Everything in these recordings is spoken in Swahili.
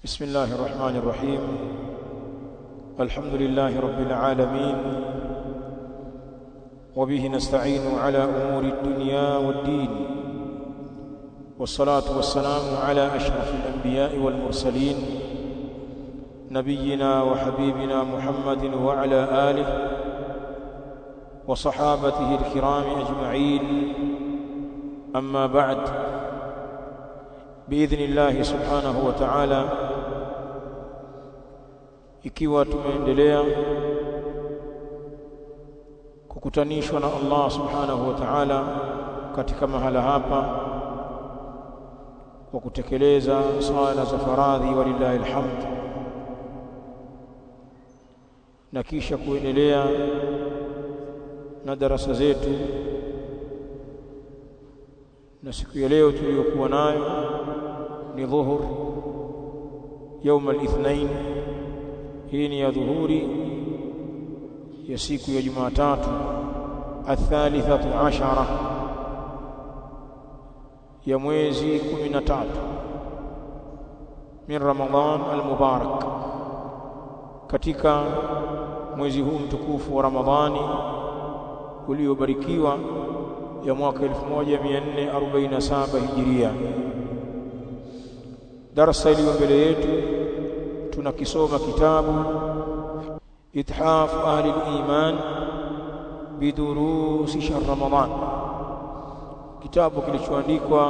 بسم الله الرحمن الرحيم الحمد لله رب العالمين وبه نستعين على أمور الدنيا والدين والصلاة والسلام على أشرف الأنبياء والمرسلين نبينا وحبيبنا محمد وعلى آله وصحابته الكرام أجمعين أما بعد بإذن الله سبحانه وتعالى ikiwa tumeendelea kukutanishwa na Allah subhanahu wa ta'ala katika mahala hapa kwa kutekeleza sala za faradhi walillahi alhamd na kisha kuendelea na darasa zetu na siku ya leo tuliyokuwa nayo ni dhuhur يوم الاثنين hii ni ya dhuhuri ya siku ya Jumatatu athalithatu ashara ya mwezi 13 min Ramadhan al-Mubarak katika mwezi huu mtukufu wa Ramadhani uliobarikiwa ya mwaka 1447 Hijiria darasa iliyo mbele yetu tunakisoma kitabu ithaf ahli al-iman bidurusi shahr ramadan kitabu kilichoandikwa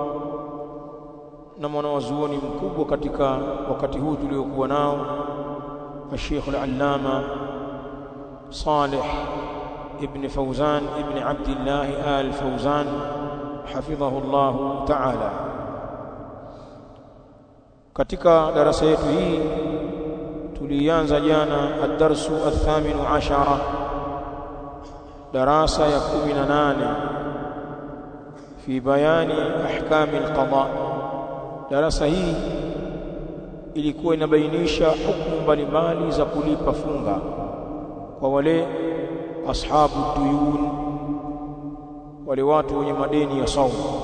na mwanawazuoni mkubwa katika wakati huu tuliokuwa nao الشيخ العلامة صالح ابن فوزان ابن عبد الله آل فوزان حفظه الله تعالى katika darasa yetu hii tulianza jana ad-darsu ath-thamin ashara darasa ya 18 fi bayani ahkam al-qada darasa hii ilikuwa inabainisha hukumu mbalimbali za kulipa funga kwa wale ashabu duyun wale watu wenye madeni ya saumu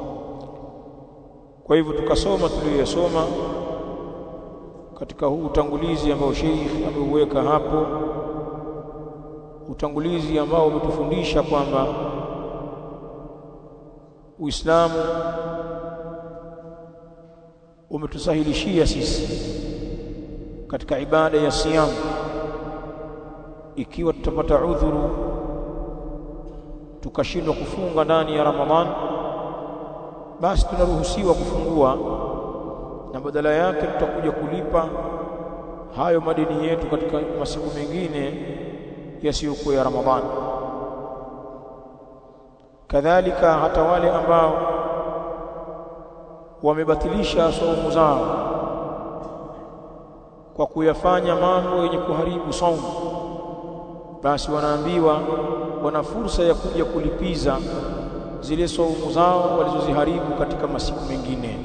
kwa hivyo tukasoma tuliyosoma katika huu utangulizi ambao Sheikh ameuweka hapo utangulizi ambao umetufundisha kwamba Uislamu umetusahilishia sisi katika ibada ya siyam ikiwa tutapata udhuru tukashindwa kufunga ndani ya Ramadhan basi tunaruhusiwa kufungua na badala yake tutakuja kulipa hayo madeni yetu katika masiku mengine yasiyokuwa ya Ramadhani kadhalika hata wale ambao wamebatilisha saumu zao kwa kuyafanya mambo yenye kuharibu saumu basi wanaambiwa wana fursa ya kuja kulipiza zile saumu zao walizoziharibu katika masiku mengine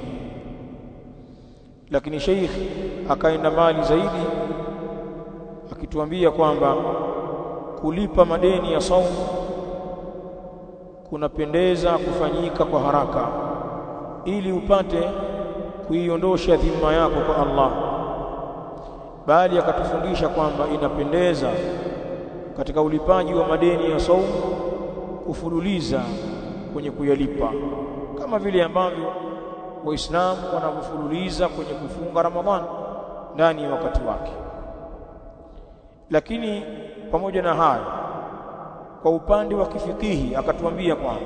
lakini sheikh akaenda mbali zaidi akituambia kwamba kulipa madeni ya saumu kunapendeza kufanyika kwa haraka ili upate kuiondosha dhima yako kwa Allah bali akatufundisha kwamba inapendeza katika ulipaji wa madeni ya saumu kufululiza kwenye kuyalipa kama vile ambavyo waislamu wanavyofululiza kwenye kufunga Ramadhani ndani ya wakati wake lakini pamoja na hayo kwa upande wa kifikihi akatuambia kwamba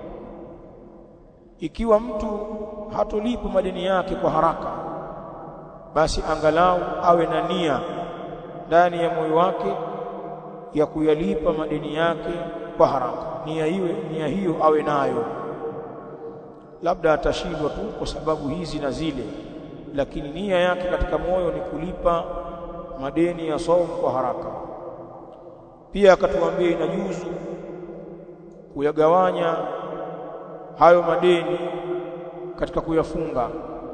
ikiwa mtu hatolipa madeni yake kwa haraka basi angalau awe na nia ndani ya moyo wake ya kuyalipa madeni yake kwa haraka nia iwe nia hiyo awe nayo labda atashindwa tu kwa sababu hizi na zile lakini nia yake katika moyo ni kulipa madeni ya saumu kwa haraka pia akatuambia inajuzu kuyagawanya hayo madeni katika kuyafunga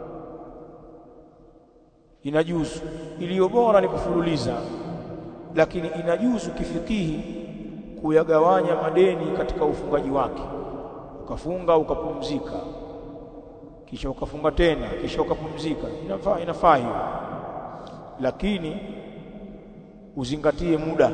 inajuzu iliyo bora ni kufululiza lakini inajuzu kifikihi kuyagawanya madeni katika ufungaji wake ukafunga ukapumzika kisha ukafunga tena kisha ukapumzika inafaa inafaa hiyo lakini uzingatie muda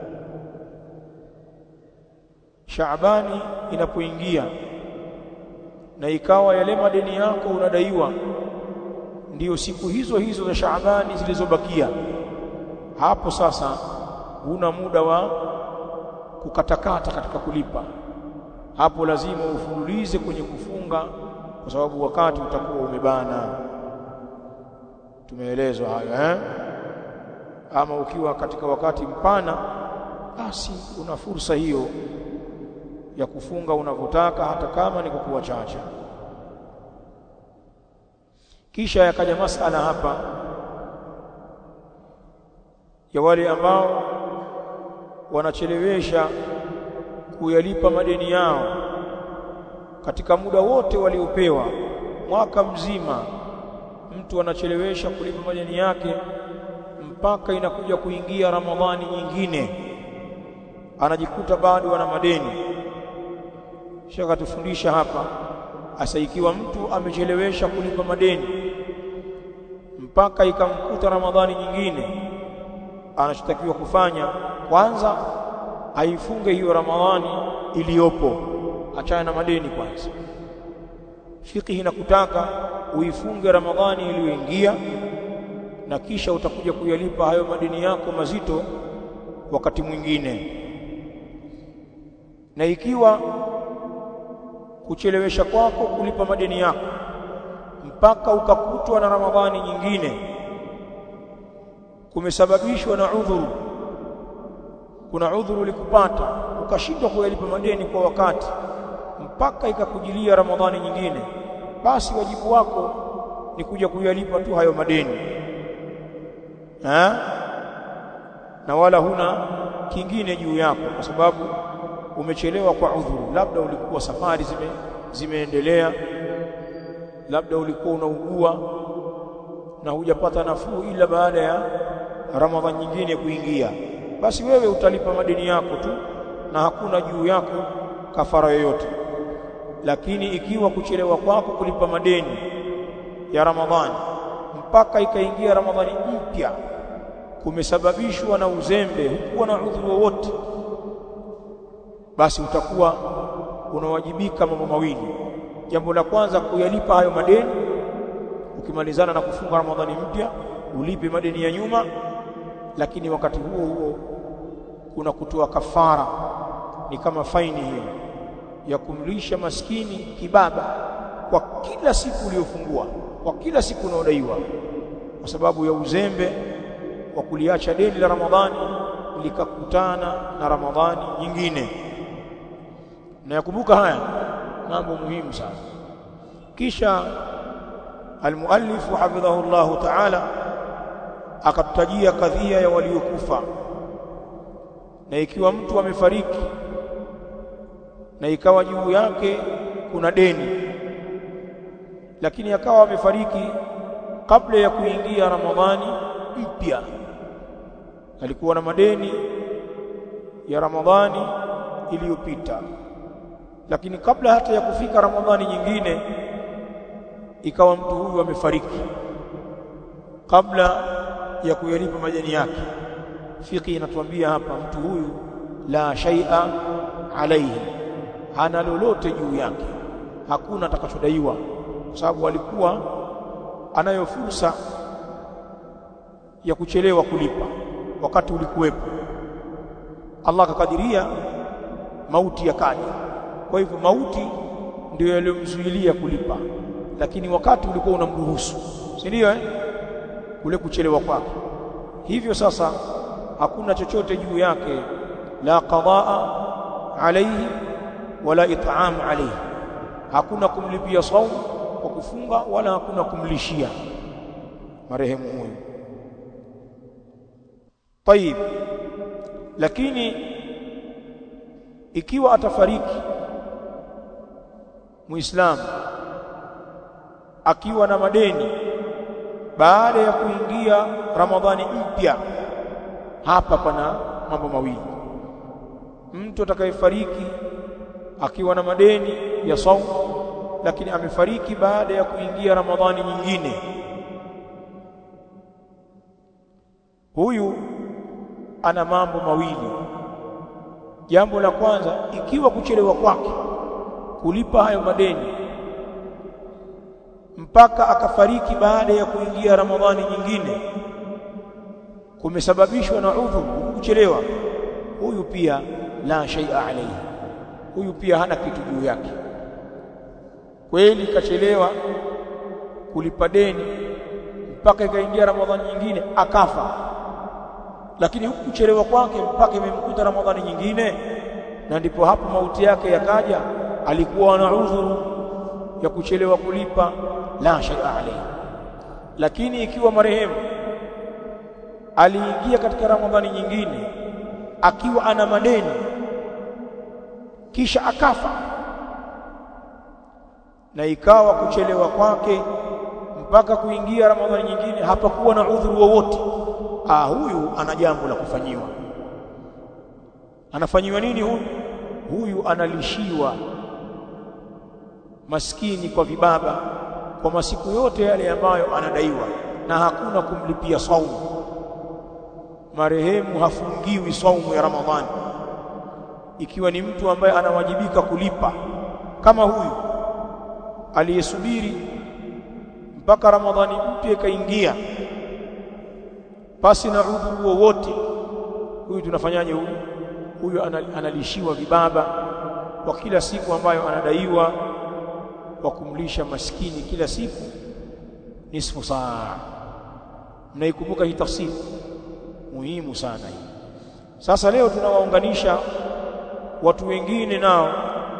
Shaabani inapoingia na ikawa yale madeni yako unadaiwa ndiyo siku hizo hizo za Shaabani zilizobakia hapo sasa huna muda wa kukatakata katika kulipa hapo lazima ufululize kwenye kufunga kwa sababu wakati utakuwa umebana tumeelezwa hayo eh ama ukiwa katika wakati mpana basi una fursa hiyo ya kufunga unavyotaka hata kama ni kwa kuwa chache kisha yakaja masala hapa ya wale ambao wanachelewesha kuyalipa madeni yao katika muda wote waliopewa mwaka mzima mtu anachelewesha kulipa madeni yake mpaka inakuja kuingia Ramadhani nyingine anajikuta bado ana madeni shaka tufundisha hapa asa ikiwa mtu amechelewesha kulipa madeni mpaka ikamkuta Ramadhani nyingine anachotakiwa kufanya kwanza aifunge hiyo Ramadhani iliyopo achana na madeni kwanza fiqh inakutaka uifunge Ramadhani iliyoingia na kisha utakuja kuyalipa hayo madeni yako mazito wakati mwingine na ikiwa kuchelewesha kwako kulipa madeni yako mpaka ukakutwa na Ramadhani nyingine kumesababishwa na udhuru kuna udhuru ulikupata ukashindwa kuyalipa madeni kwa wakati mpaka ikakujilia Ramadhani nyingine basi wajibu wako ni kuja kuyalipa tu hayo madeni ha? na wala huna kingine juu yako kwa sababu umechelewa kwa udhuru labda ulikuwa safari zime zimeendelea labda ulikuwa unaugua na hujapata nafuu ila baada ya Ramadhani nyingine kuingia basi wewe utalipa madeni yako tu na hakuna juu yako kafara yoyote lakini ikiwa kuchelewa kwako kulipa madeni ya Ramadhani mpaka ikaingia Ramadhani mpya kumesababishwa na uzembe hukuwa na udhuru wowote basi utakuwa unawajibika mambo mawili jambo la kwanza kuyalipa hayo madeni ukimalizana na kufunga Ramadhani mpya ulipe madeni ya nyuma lakini wakati huo huo kuna kutoa kafara ni kama faini hiyo ya kumlisha maskini kibaba kwa kila siku uliyofungua kwa kila siku unaodaiwa kwa sababu ya uzembe wa kuliacha deni la Ramadhani likakutana na Ramadhani nyingine na yakumbuka haya mambo muhimu sana kisha almuallif hafidhahu Allah ta'ala akatutajia kadhia ya waliokufa na ikiwa mtu amefariki na ikawa juu yake kuna deni lakini akawa amefariki kabla ya kuingia Ramadhani mpya alikuwa na madeni ya Ramadhani iliyopita lakini kabla hata ya kufika Ramadhani nyingine ikawa mtu huyu amefariki kabla ya kuyalipa madeni yake fiki inatuambia hapa mtu huyu la shay'a alaihi hana lolote juu yake hakuna atakachodaiwa kwa sababu alikuwa anayo fursa ya kuchelewa kulipa wakati ulikuwepo Allah akakadiria mauti yakaja kwa hivyo mauti ndio yaliyomzuilia kulipa lakini wakati ulikuwa unamruhusu si ndio eh kule kuchelewa kwake hivyo sasa hakuna chochote juu yake la qadaa alayhi wala it'am alayhi hakuna kumlipia saumu kwa kufunga wala hakuna kumlishia marehemu huyo طيب lakini ikiwa atafariki muislamu akiwa na madeni baada ya kuingia ramadhani mpya hapa pana mambo mawili mtu atakayefariki akiwa na madeni ya saumu lakini amefariki baada ya kuingia Ramadhani nyingine huyu ana mambo mawili jambo la kwanza ikiwa kuchelewa kwake kulipa hayo madeni mpaka akafariki baada ya kuingia Ramadhani nyingine kumesababishwa na udhuru kuchelewa huyu pia la shay'a alayhi huyu pia hana kitu juu yake kweli kachelewa kulipa deni mpaka ikaingia Ramadhani nyingine akafa lakini huku kuchelewa kwake mpaka imemkuta Ramadhani nyingine na ndipo hapo mauti yake yakaja alikuwa na udhuru ya kuchelewa kulipa la shay'a alayhi lakini ikiwa marehemu aliingia katika Ramadhani nyingine akiwa ana madeni kisha akafa na ikawa kuchelewa kwake mpaka kuingia Ramadhani nyingine hapakuwa na udhuru wowote ah huyu ana jambo la kufanyiwa anafanyiwa nini huyu huyu analishiwa maskini kwa vibaba kwa masiku yote yale ambayo anadaiwa na hakuna kumlipia saumu marehemu hafungiwi saumu ya Ramadhani ikiwa ni mtu ambaye anawajibika kulipa kama huyu aliyesubiri mpaka Ramadhani mpya ikaingia pasi na udhuru wowote huyu tunafanyaje huyu huyu analishiwa vibaba kwa kila siku ambayo anadaiwa wa kumlisha maskini kila siku nisfu saa mnaikumbuka hii tafsiri muhimu sana hii sasa leo tunawaunganisha watu wengine nao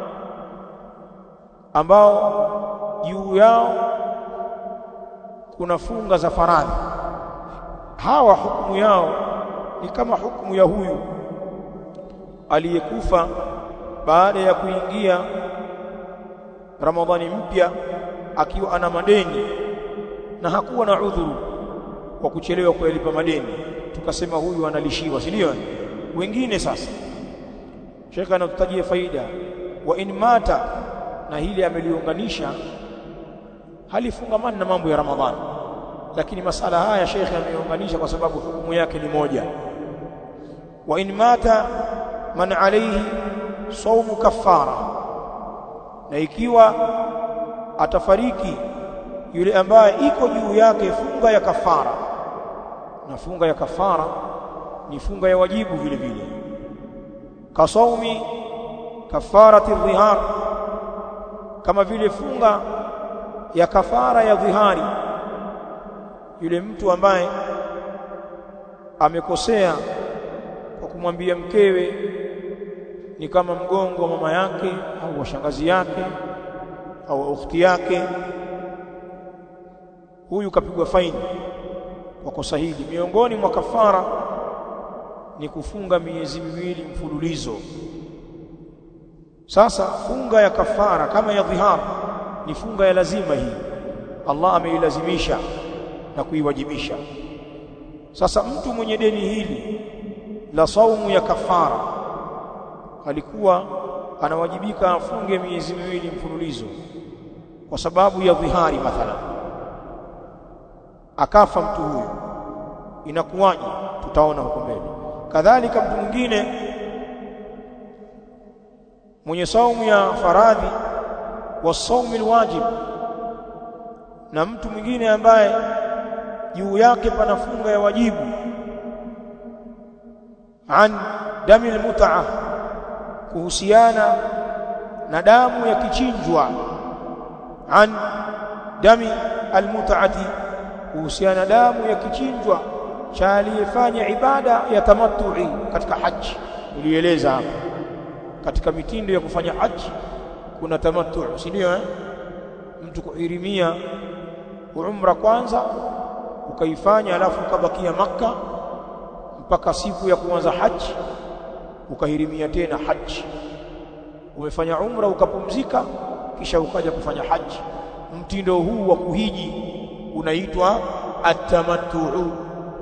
ambao juu yao kuna funga za faradhi hawa hukumu yao ni kama hukumu ya huyu aliyekufa baada ya kuingia Ramadhani mpya akiwa ana madeni na hakuwa na udhuru wa kuchelewa kuyalipa madeni tukasema huyu analishiwa si ndio wengine sasa shekha anatutajia faida wa in mata na hili ameliunganisha halifungamani na mambo ya Ramadhani lakini masala haya shekhe ameunganisha kwa sababu hukumu yake ni moja wa in mata man alayhi saumu kafara na ikiwa atafariki yule ambaye iko juu yake funga ya kafara na funga ya kafara ni funga ya wajibu vile vile kasaumi kafarati dhihar kama vile funga ya kafara ya dhihari yule mtu ambaye amekosea kwa kumwambia mkewe ni kama mgongo wa mama yake au wa shangazi yake au ukhti yake huyu kapigwa faini kwa kosa hili miongoni mwa kafara ni kufunga miezi miwili mfululizo sasa funga ya kafara kama ya dhihar ni funga ya lazima hii Allah ameilazimisha na kuiwajibisha sasa mtu mwenye deni hili la saumu ya kafara alikuwa anawajibika afunge miezi miwili mfululizo kwa sababu ya dhihari mathalan akafa mtu huyu inakuwaje tutaona huko mbele kadhalika mtu mwingine mwenye saumu ya faradhi wa saumu alwajib na mtu mwingine ambaye juu yake pana funga ya wajibu an dami almut'a kuhusiana na damu ya kichinjwa an dami almut'ati kuhusiana damu ya kichinjwa cha aliyefanya ibada ya tamattu'i katika haji nilieleza hapo katika mitindo ya kufanya haji kuna tamattu si ndio eh mtu kuhirimia umra kwanza ukaifanya alafu ukabakia maka mpaka siku ya kuanza haji ukahirimia tena haji umefanya umra ukapumzika kisha ukaja kufanya haji mtindo huu wa kuhiji unaitwa atamattu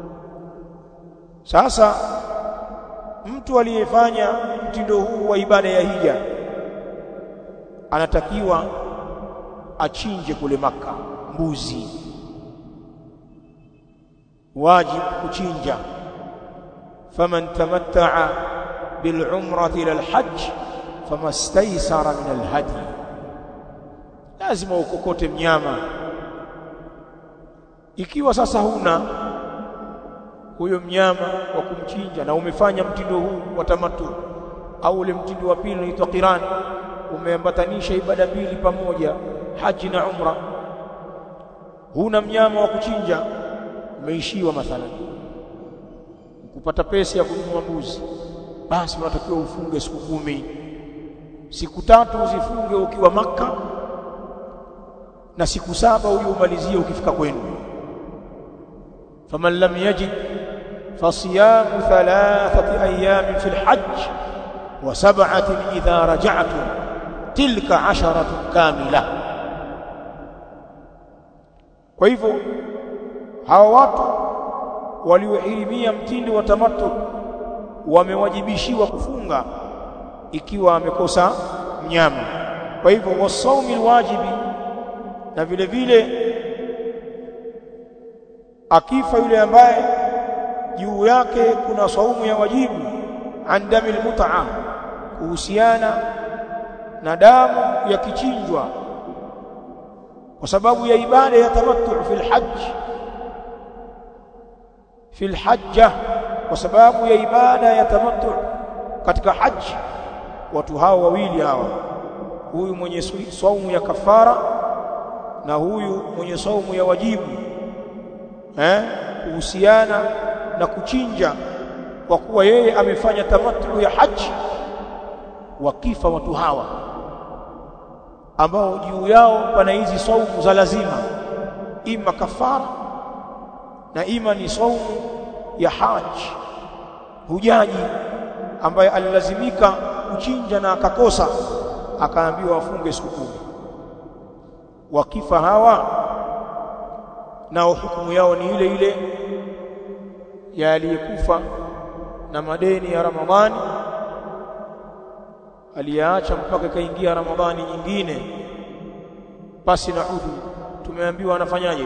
sasa mtu aliyefanya mtindo huu wa ibada ya hija anatakiwa achinje kule maka mbuzi wajib kuchinja faman tamatta'a bil umrati ila al hajj famastaysara min al hadi lazima ukokote mnyama ikiwa sasa huna huyo mnyama wa kumchinja na umefanya mtindo huu wa tamattu au ule mtindo wa pili unaitwa qiran umeambatanisha ibada mbili pamoja haji na umra huna mnyama wa kuchinja umeishiwa mathalan kupata pesa ya kununua mbuzi basi unatakiwa ufunge siku kumi siku tatu uzifunge ukiwa maka na siku saba huyo umalizie ukifika kwenu faman lam yajid fasiyamu thalathati ayamin fil hajj wa sab'atin idha raja'tum tilka asharatun kamila kwa hivyo hawa watu waliohirimia mtindo wa tamattu wamewajibishiwa kufunga ikiwa amekosa mnyama kwa hivyo wasaumi alwajibi na vile vile akifa yule ambaye juu yake kuna saumu ya wajibu an damil mut'a kuhusiana na damu ya kichinjwa kwa sababu ya ibada ya tamattu fil hajj fil hajja kwa sababu ya ibada ya tamattu katika haji watu hao wawili hawa huyu mwenye saumu ya kafara na huyu mwenye saumu ya wajibu eh kuhusiana na kuchinja kwa kuwa yeye amefanya tamattu ya haji wakifa watu hawa ambao juu yao pana hizi saumu za lazima ima kafara na ima ni saumu ya haji hujaji ambaye alilazimika kuchinja na akakosa akaambiwa afunge siku kumi wakifa hawa nao hukumu yao ni ile ile ya aliyekufa na madeni ya Ramadhani aliyaacha mpaka ikaingia Ramadhani nyingine pasi na udhu tumeambiwa anafanyaje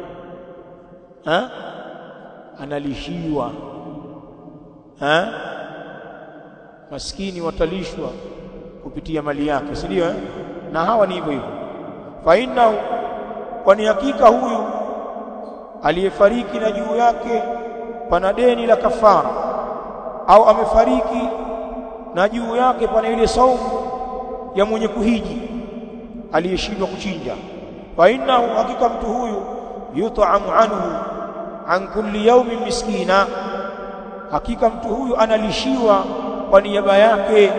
ha analishiwa ha maskini watalishwa kupitia mali yake si ndio eh? na hawa ni hivyo hivyo fa innahu kwani hakika huyu aliyefariki na juu yake pana deni la kafara au amefariki na juu yake pana ile saumu ya mwenye kuhiji aliyeshindwa kuchinja fa innahu hakika mtu huyu yut'amu anhu an kulli yawmin miskina hakika mtu huyu analishiwa kwa niaba yake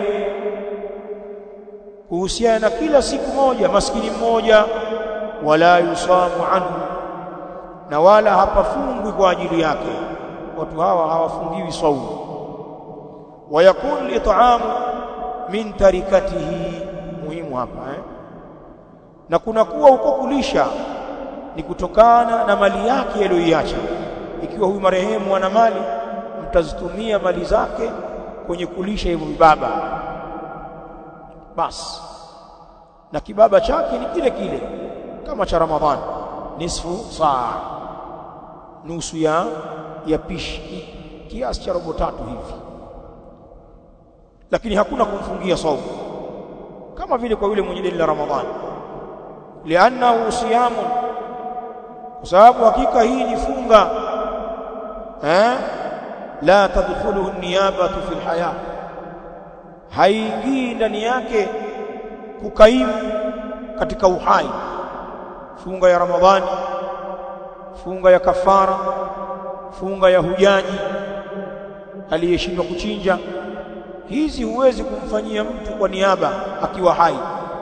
kuhusiana na kila siku moja maskini mmoja wala yusamu anhu na wala hapafungwi kwa ajili yake watu hawa hawafungiwi saumu wayakun lit'amu min tarikatihi muhimu hapa eh? na kuna kuwa huko kulisha ni kutokana na mali yake aliyoiacha ikiwa huyu marehemu ana mali mtazitumia mali zake kwenye kulisha hivyo vibaba basi na kibaba chake ni kile kile kama cha Ramadhani nisfu saa nusu ya ya pishi kiasi cha robo tatu hivi lakini hakuna kumfungia saumu kama vile kwa yule mwenye deni la Ramadhani liannahu siyamun kwa sababu hakika hii ni funga eh la tadkhuluhu niyabatu fil haya haingii ndani yake kukaimu katika uhai funga ya ramadhani funga ya kafara funga ya hujaji aliyeshindwa kuchinja hizi huwezi kumfanyia mtu kwa niaba akiwa hai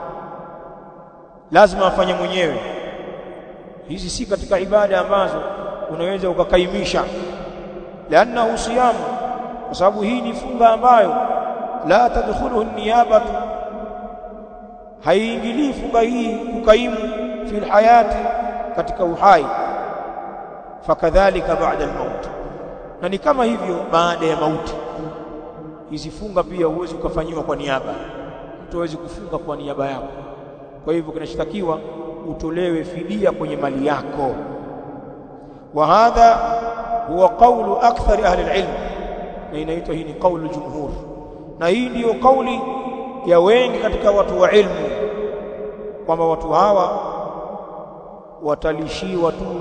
lazima afanye mwenyewe hizi si katika ibada ambazo unaweza ukakaimisha liannahu siyamu kwa sababu hii ni funga ambayo la tadkhuluhu niyabatu haiingilii funga hii kukaimu fil hayati katika uhai fakadhalika baada al-maut na ni kama hivyo baada ya mauti hizi funga pia huwezi ukafanyiwa kwa niaba mtu hawezi kufunga kwa niaba yako kwa hivyo kinachotakiwa utolewe fidia kwenye mali yako wa hadha huwa qawlu akthari ahli alilm na inaitwa hii ni qawlu jumhur na hii ndiyo kauli ya wengi katika watu wa ilmu kwamba watu hawa watalishiwa tu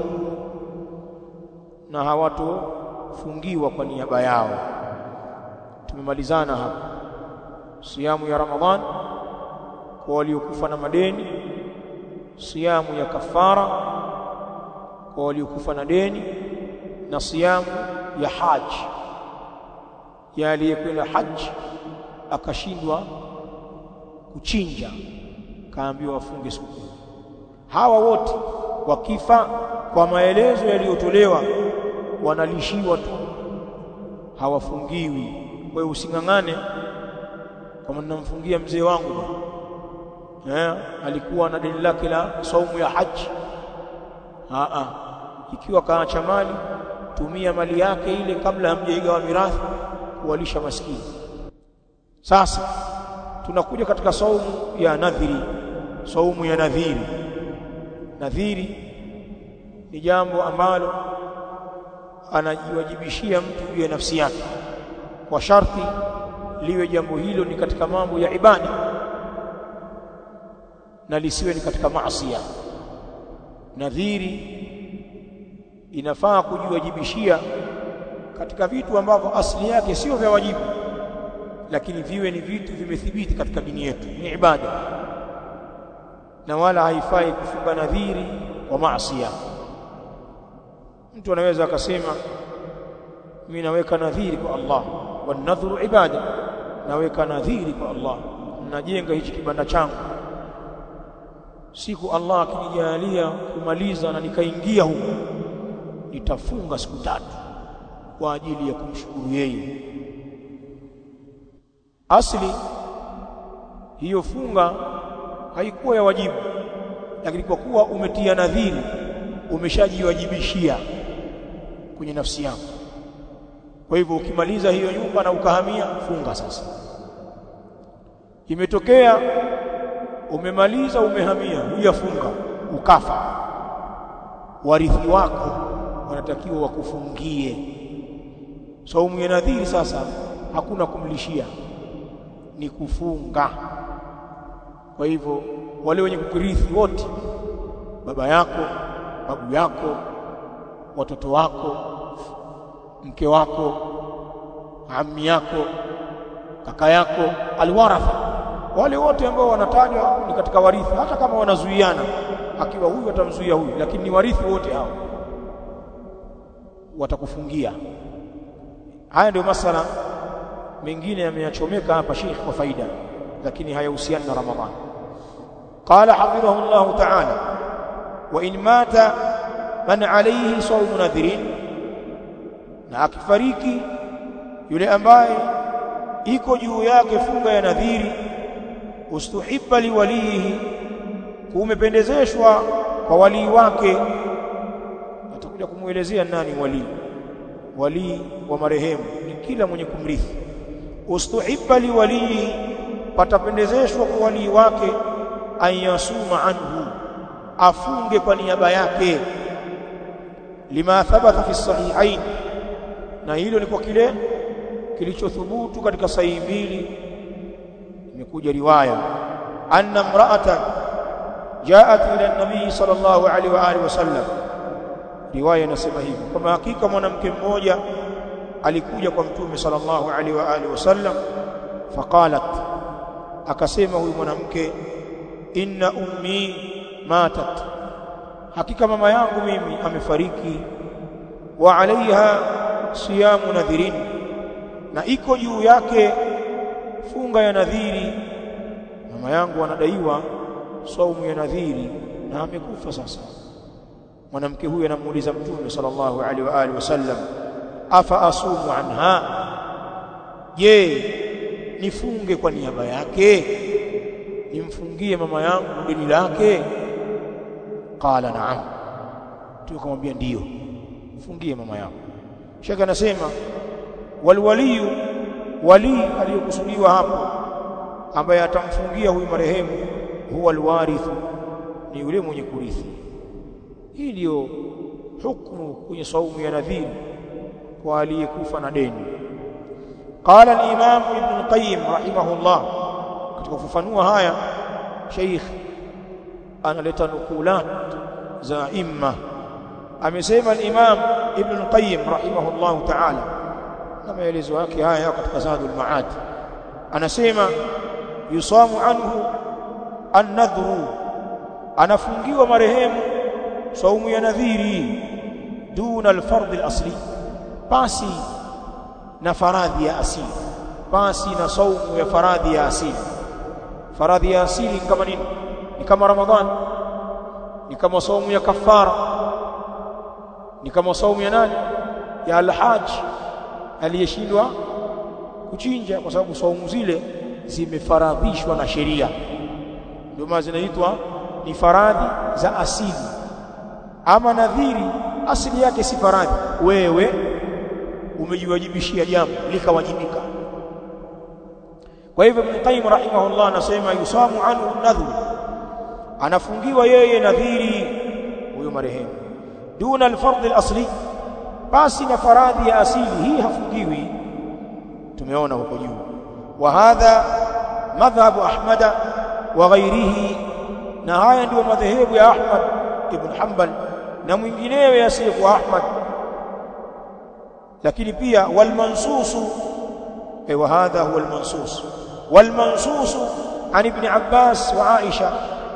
na hawatofungiwa kwa niaba yao tumemalizana hapa siyamu ya ramadhan kwa waliokufa na madeni siyamu ya kafara kwa waliokufa na deni na siyamu ya haji ya aliyekwenda haji akashindwa kuchinja kaambiwa wafunge siku hawa wote wakifa kwa maelezo yaliyotolewa wanalishiwa tu hawafungiwi kwa hiyo using'ang'ane kama ninamfungia mzee wangu eh alikuwa na deni lake la saumu ya haji a a ikiwa kaacha mali tumia mali yake ile kabla hamjaigawa mirathi kuwalisha maskini sasa tunakuja katika saumu ya nadhiri saumu ya nadhiri nadhiri ni jambo ambalo anajiwajibishia mtu juu ya nafsi yake kwa sharti liwe jambo hilo ni katika mambo ya ibada na lisiwe ni katika maasi nadhiri inafaa kujiwajibishia katika vitu ambavyo asili yake sio vya wajibu lakini viwe ni vitu vimethibiti katika dini yetu ni ibada na wala haifai kufunga nadhiri kwa maasi mtu anaweza akasema mimi naweka nadhiri kwa Allah wanadhuru ibada naweka nadhiri kwa Allah najenga hichi kibanda changu siku Allah akinijalia kumaliza na nikaingia huko nitafunga siku tatu kwa ajili ya kumshukuru yeye asli hiyo funga haikuwa ya wajibu lakini kwa kuwa umetia nadhiri umeshajiwajibishia kwenye nafsi yako kwa hivyo ukimaliza hiyo nyumba na ukahamia funga sasa imetokea umemaliza umehamia hujafunga ukafa warithi wako wanatakiwa wakufungie saumu ya nadhiri sasa hakuna kumlishia ni kufunga kwa hivyo wale wenye kukirithi wote baba yako babu yako watoto wako mke wako ammi yako kaka yako alwaratha wale wote ambao wanatajwa ni katika warithi hata kama wanazuiana akiwa huyu atamzuia huyu lakini ni warithi wote hao watakufungia haya ndio masala mengine yameyachomeka hapa Sheikh kwa faida lakini hayahusiani na Ramadhani qala hafidhahu Allah ta'ala wa in mata man alayhi sawm nadhirin na akifariki yule ambaye iko juu yake funga ya nadhiri ustuhibba liwalihi kumependezeshwa kwa walii wake atakuja kumuelezea nani walii walii wa marehemu ni kila mwenye kumrithi ustuhibba liwalihi patapendezeshwa kwa walii wake ayasuma anhu afunge kwa niaba yake lima thabata fi sahihain na hilo ni kwa kile kilichothubutu katika sahihi mbili imekuja riwaya anna imra'atan ja'at ila an-nabii sallallahu alaihi wa alihi wasallam riwaya inasema hivi kama hakika mwanamke mmoja alikuja kwa mtume sallallahu alaihi wa alihi wasallam faqalat akasema huyu mwanamke inna ummi matat hakika mama yangu mimi amefariki wa alaiha siyamu nadhirin na iko juu yake funga ya nadhiri mama yangu anadaiwa saumu ya nadhiri na amekufa sasa mwanamke huyu anamuuliza mtume sallallahu alaihi wa alihi wasallam afa asumu anha je nifunge kwa niaba yake nimfungie mama yangu deni lake qala na'am tukamwambia ndiyo mfungie mama yangu shaka anasema walwaliyu wali aliyokusudiwa hapo ambaye atamfungia huyu marehemu huwa alwarithu ni yule mwenye kurithi hii ndiyo hukumu kwenye saumu ya nadhiri kwa aliyekufa na deni قال الإمام ابن القيم رحمه الله katika kufafanua haya Sheikh analeta nukulat za imma amesema al-Imam Ibn al-Qayyim rahimahullah ta'ala na maelezo yake haya katika Zadul Ma'ad anasema yusamu anhu an-nadhru anafungiwa marehemu saumu ya nadhiri duna al-fardh al-asli basi na faradhi ya asili basi na saumu ya faradhi ya asili faradhi ya asili kama nini ni kama ramadhan ni kama saumu ya kafara ni kama saumu ya nani ya alhaj aliyeshindwa kuchinja kwa sababu saumu zile zimefaradhishwa na sheria ndio maana zinaitwa ni faradhi za asili ama nadhiri asili yake si faradhi wewe umejiwajibishia jambo likawajibika kwa hivyo Ibn Qayyim rahimahullah anasema yusamu anhu nadhru anafungiwa yeye nadhiri huyo marehemu duna alfardh alasli basi na faradhi ya asili hii hafungiwi tumeona huko juu wa hadha madhhabu ahmada wa ghairihi na haya ndio madhehebu ya Ahmad ibn Hanbal na mwinginewe asiyekuwa Ahmad lakini pia wal mansusu eh wa hadha huwa al mansus wal mansusu an ibn Abbas wa Aisha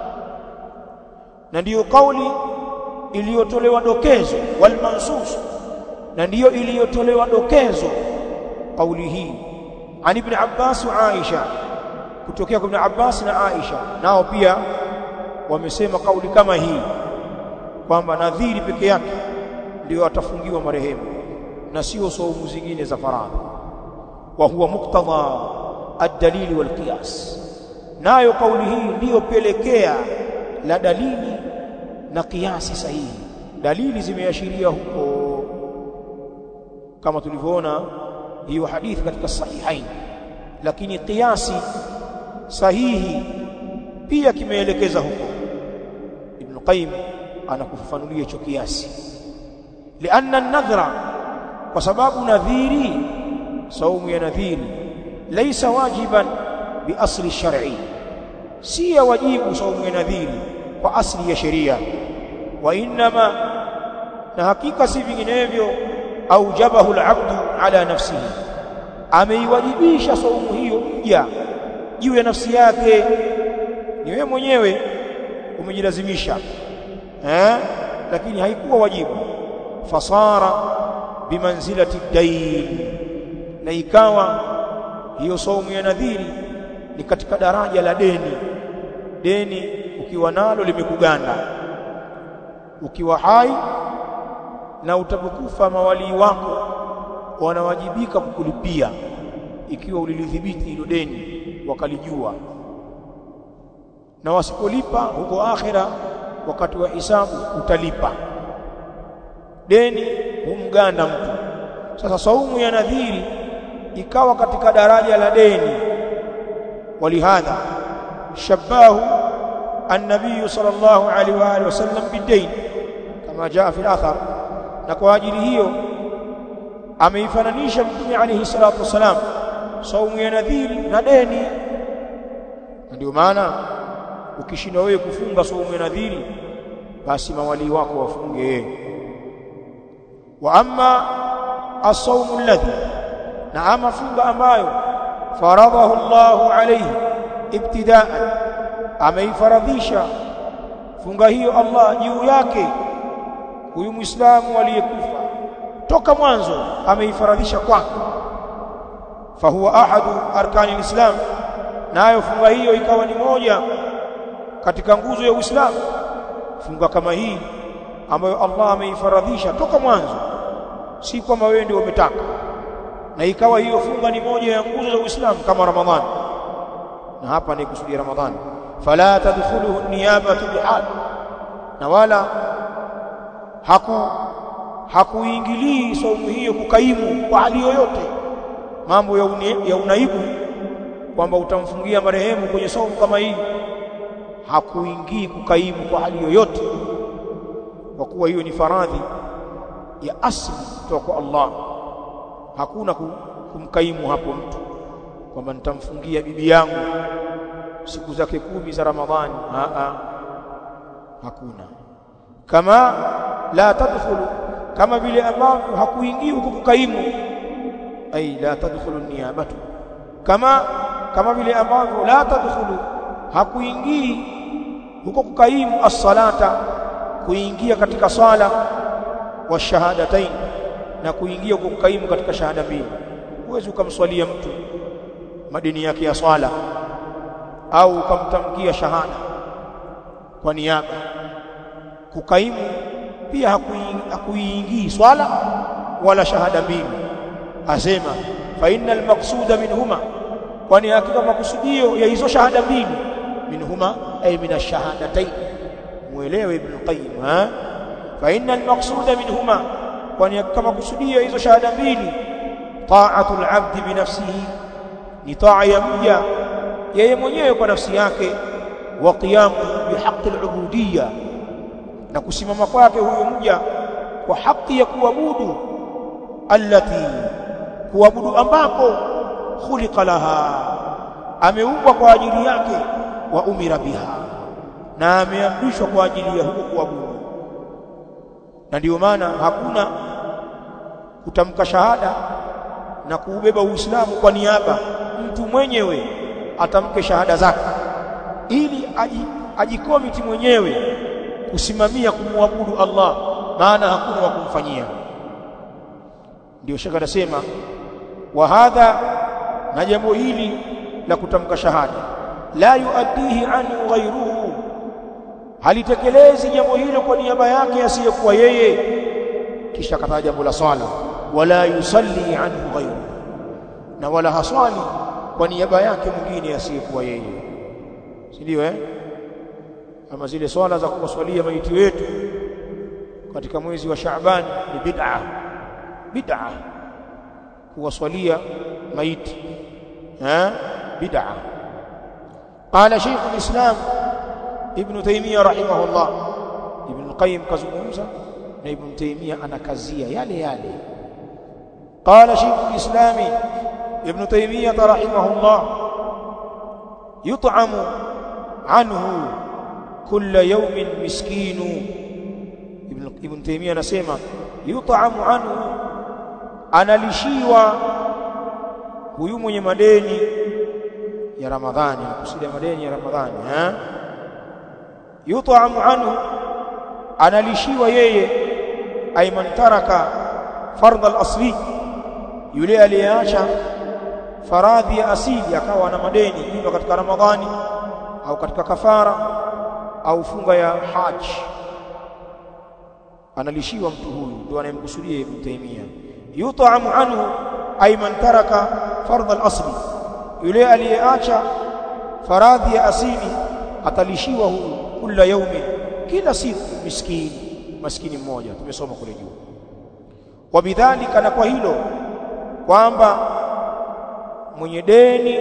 na ndiyo kauli iliyotolewa dokezo wal mansus na ndiyo iliyotolewa dokezo kauli hii an ibn Abbas wa Aisha kutokea kwa ibn Abbas na Aisha nao pia wamesema kauli kama hii kwamba nadhiri peke yake ndio atafungiwa marehemu na sio saumu zingine za faradhi wa huwa muktadha ad-dalili wal qiyas nayo kauli hii ndiyo pelekea la dalili na kiasi sahihi dalili zimeashiria huko kama tulivyoona hiyo hadithi katika sahihain lakini kiasi sahihi pia kimeelekeza huko ibn qayyim anakufafanulia hicho kiasi lianna an-nadhra kwa sababu nadhiri saumu ya nadhiri laysa wajiban bi asli shar'i si ya wajibu saumu ya nadhiri kwa asli ya sheria wa inma na hakika si vinginevyo aujabahu al-abdu ala nafsihi ameiwajibisha saumu hiyo mja juu ya nafsi yake ni wewe mwenyewe umejilazimisha eh lakini haikuwa wajibu fasara bimanzilati dain na ikawa hiyo saumu ya nadhiri ni katika daraja la deni deni ukiwa nalo limekuganda ukiwa hai na utapokufa mawalii wako wanawajibika kukulipia ikiwa ulilidhibiti hilo deni wakalijua na wasipolipa huko akhira wakati wa hisabu utalipa deni humganda mtu sasa saumu ya nadhiri ikawa katika daraja la deni walihadha shabahu النبي صلى الله عليه واله وسلم بالدين كما جاء في الاثر na kwa ajili hiyo ameifananisha mtume alayhi salatu wasalam saumu ya nadhiri na deni ndio maana ukishindwa wewe kufunga saumu ya nadhiri basi mawali wako wafunge wa amma as-sawmu alladhi na ama funga ambayo faradahu Allahu alayhi ibtida'an ameifaradhisha funga hiyo Allah juu yake huyu muislamu aliyekufa toka mwanzo ameifaradhisha kwake fahuwa ahadu arkani alislam nayo funga hiyo ikawa ni moja katika nguzo ya Uislamu funga kama hii ambayo Allah ameifaradhisha toka mwanzo si kwamba wewe ndio umetaka na ikawa hiyo funga ni moja ya nguzo za Uislamu kama Ramadhani na hapa ni kusudia Ramadhani fala tadkhuluhu niyabatu bihal na wala haku hakuingilii saumu hiyo kukaimu kwa hali yoyote mambo ya, une, ya unaibu kwamba utamfungia marehemu kwenye saumu kama hii hakuingii kukaimu kwa hali yoyote kwa kuwa hiyo ni faradhi ya asli kutoka kwa Allah hakuna kumkaimu hapo mtu kwamba nitamfungia bibi yangu siku zake kumi za Ramadhani a a hakuna kama la tadkhulu kama vile ambavyo hakuingii huko kukaimu ai la tadkhulu niyabatu kama kama vile ambavyo la tadkhulu hakuingii huko kukaimu as-salata kuingia katika swala wa shahadatain na kuingia huko kukaimu katika shahada mbili huwezi ukamswalia mtu madini yake ya swala au ukamtamkia shahada kwa niaba kukaimu pia hakuiingii swala wala shahada mbili asema fa innal maqsuda minhuma kwani hakika makusudio ya hizo shahada mbili minhuma ay min ash-shahadatayn muelewe ibn qayyim ha fa innal maqsuda minhuma kwani hakika makusudio ya hizo shahada mbili ta'atu al-'abd bi nafsihi ni taa ya mja yeye mwenyewe kwa nafsi yake wa qiyamu bihaqqi al-ubudiyya na kusimama kwake huyo mja kwa haki ya kuabudu allati kuabudu ambako khuliqa laha ameumbwa kwa ajili yake wa umira biha na ameamrishwa kwa ajili ya huko kuabudu na ndiyo maana hakuna kutamka shahada na kuubeba Uislamu kwa niaba mtu mwenyewe atamke shahada zake ili ajikomiti mwenyewe kusimamia kumwabudu Allah maana hakuna wa kumfanyia ndio shaka anasema wa hadha na jambo hili la kutamka shahada la yuaddihi anhu ghayruhu halitekelezi jambo hilo kwa niaba yake asiyekuwa yeye kisha kataja jambo la swala wala yusalli anhu ghayruhu na wala haswali kwa niaba yake mwingine asiyekuwa yeye si ndio eh ama zile swala za kuwaswalia maiti wetu katika mwezi wa Shaaban ni bid'a bid'a kuwaswalia maiti eh bid'a قال شيخ الإسلام ابن تيمية رحمه الله ابن القيم كزمومزا na ibn Taymiyyah anakazia yale yale قال شيخ الإسلام ابن تيمية رحمه الله يطعم عنه كل يوم مسكين ابن ابن تيمية anasema يطعم عنه analishiwa huyu mwenye madeni ya Ramadhani anakusudia madeni ya Ramadhani eh yut'amu anhu analishiwa yeye ayman taraka fardh al-asli yule aliyeacha faradhi ya asili akawa na madeni ima katika Ramadhani au katika kafara au funga ya haji analishiwa mtu huyu ndio anayemkusudia Ibn Taymiyyah yut'amu anhu ay man taraka fardh al-asli yule aliyeacha faradhi ya asili atalishiwa huyu kila yaumi kila siku miskini maskini mmoja tumesoma kule juu wabidhalika na kwa hilo kwamba mwenye deni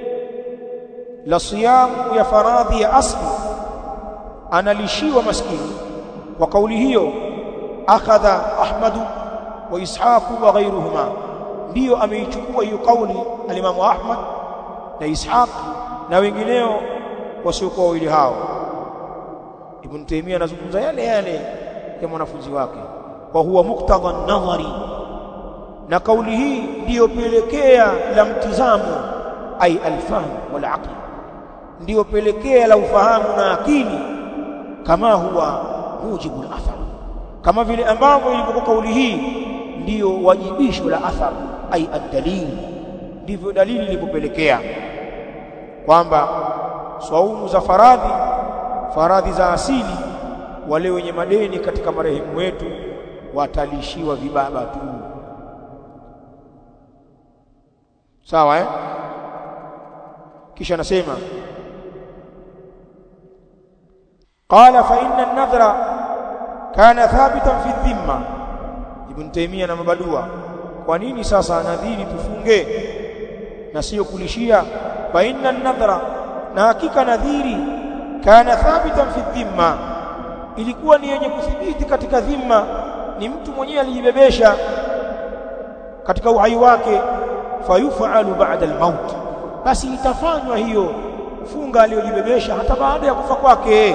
la siyamu ya faradhi ya asli analishiwa maskini kwa kauli hiyo akhadha ahmadu wa ishaqu wa ghayruhuma ndiyo ameichukua hiyo kauli alimamu ahmad na ishaq na wengineo wasiokuwa wawili hao ibn taymiya anazungumza yale yale ya mwanafunzi wake wa huwa muktadha nadhari na kauli hii ndiyo pelekea la mtizamo ay alfahm wal aql ndiyo pelekea la ufahamu na akili kama huwa mujibu al-athar kama vile ambavyo ilivyokuwa kauli hii ndiyo wajibisho la athar ay ad-dalil ndivyo dalili ilipopelekea kwamba swaumu za faradhi faradhi za asili wale wenye madeni katika marehemu wetu watalishiwa vibaba tu sawa eh kisha anasema qala fa inna an-nadhra kana thabitan fi dhimma ibn taymiya na mabadua kwa nini sasa nadhiri tufunge na sio kulishia fa inna an-nadhra na hakika nadhiri kana thabitan fi dhimma ilikuwa ni yenye kuthibiti katika dhimma ni mtu mwenyewe alijibebesha katika uhai wake fayufalu ba'da al-maut basi itafanywa hiyo funga aliyojibebesha hata baada ya kufa kwake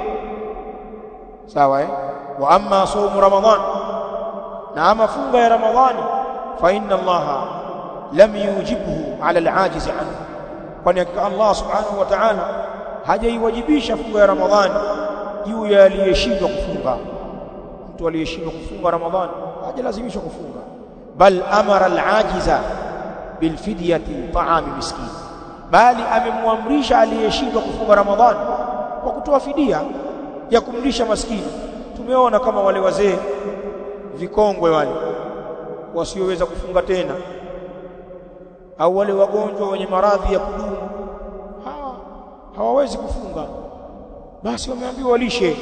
sawa eh wa amma sawmu ramadan na ama funga ya ramadhani fa inna allaha lam yujibhu ala al-ajiz anhu kwani Allah subhanahu wa ta'ala hajaiwajibisha funga ya ramadhani juu ya aliyeshindwa kufunga mtu aliyeshindwa kufunga ramadhani hajalazimishwa kufunga bal amara al-ajiza bil fidyati ta'ami miskin bali amemwamrisha aliyeshindwa kufunga ramadhani kwa kutoa fidia ya kumlisha maskini tumeona kama wale wazee vikongwe wale wasioweza kufunga tena au wale wagonjwa wenye maradhi ya kudumu hawa hawawezi kufunga basi wameambiwa walishe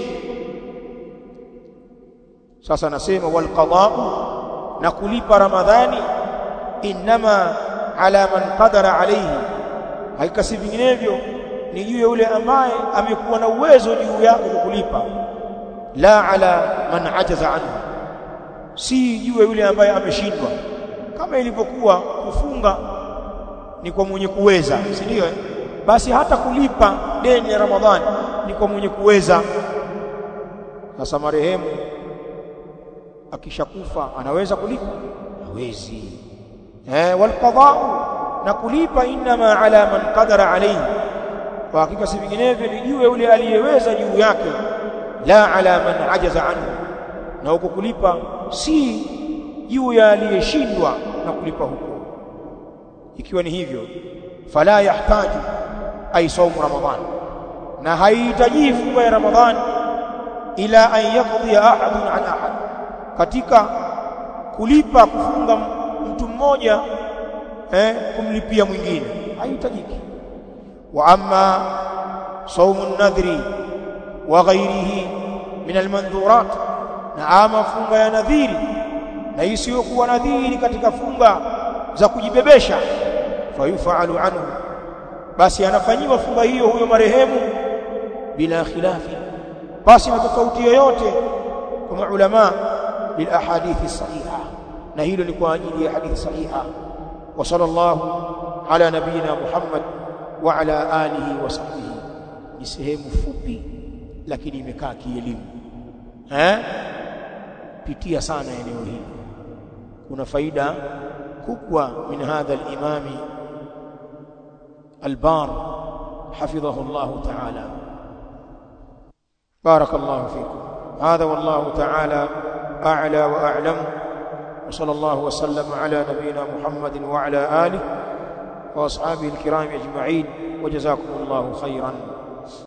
sasa nasema wal qada'u na kulipa ramadhani inma ala man qadara alayhi haikasi vinginevyo ni juu ya yule ambaye amekuwa na uwezo juu yake kukulipa la ala man ajaza anhu si juu ya yule ambaye ameshindwa kama ilivyokuwa kufunga ni kwa mwenye kuweza si ndio eh? basi hata kulipa deni ya ramadhani ni kwa mwenye kuweza sasa marehemu akishakufa anaweza kulipa hawezi eh wal qada'u na kulipa inma ala man qadara alayhi kwa hakika si vinginevyo ni juu yule aliyeweza juu yake la ala man ajaza anhu na huko kulipa si juu ya aliyeshindwa na kulipa huko ikiwa ni hivyo fala yahtaji ay sawm ramadhan na haihitaji funga ya ramadhan ila an yaqdi ahadun an ahad katika kulipa kufunga mtu mmoja eh kumlipia mwingine haihitajiki wa amma sawmun nadhri wa ghairihi min almandhurat na ama funga ya nadhiri na isiyokuwa nadhiri katika funga za kujibebesha fayufalu anhu basi anafanyiwa funga hiyo huyo marehemu bila khilafi basi na tofauti yoyote kwa maulama bil ahadithi sahiha na hilo ni kwa ajili ya hadithi sahiha wa sallallahu ala nabiyina muhammad wa ala alihi wa sahbihi ni sehemu fupi lakini imekaa kielimu eh pitia sana eneo hili kuna faida kubwa min hadha al-imami البار حفظه الله تعالى بارك الله فيكم هذا والله تعالى أعلى وأعلم وصلى الله وسلم على نبينا محمد وعلى آله وأصحابه الكرام أجمعين وجزاكم الله خيرا